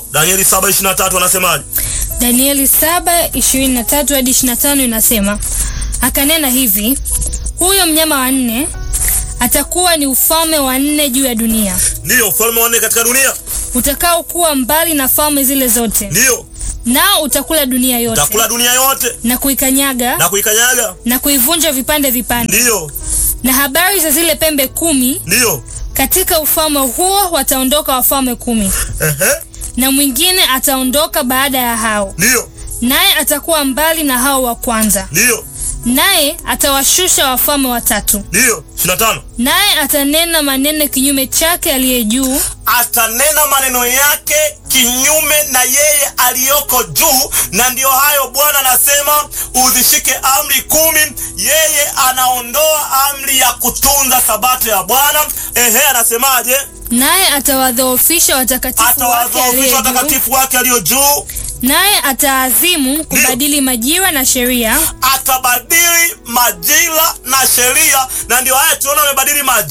Danieli 7:23 anasemaje? Danieli 7:23 hadi 25 inasema, akanena hivi, huyo mnyama wa nne atakuwa ni ufalme wa nne juu ya dunia, Ndiyo, ufalme wa nne katika dunia. utakao kuwa mbali na falme zile zote, Ndiyo, nao utakula dunia yote utakula dunia yote na kuikanyaga na kuikanyaga. na kuivunja vipande vipande. Ndiyo, Na habari za zile pembe kumi, ndiyo. katika ufalme huo wataondoka wafalme kumi, Ehe, na mwingine ataondoka baada ya hao, ndiyo, naye atakuwa mbali na hao wa kwanza, ndiyo, naye atawashusha wafalme watatu, ndiyo. 25 naye atanena maneno kinyume chake aliye juu, atanena maneno yake kinyume na yeye aliyoko juu, na ndiyo hayo Bwana anasema uzishike amri kumi. Yeye anaondoa amri ya kutunza sabato ya Bwana. Ehe, anasemaje? naye atawadhoofisha watakatifu wake Atawadhoofisha aliye juu, watakatifu wake aliyo juu, naye ataazimu kubadili majira na sheria atabadili majira na sheria, na ndio haya tunaona amebadili majira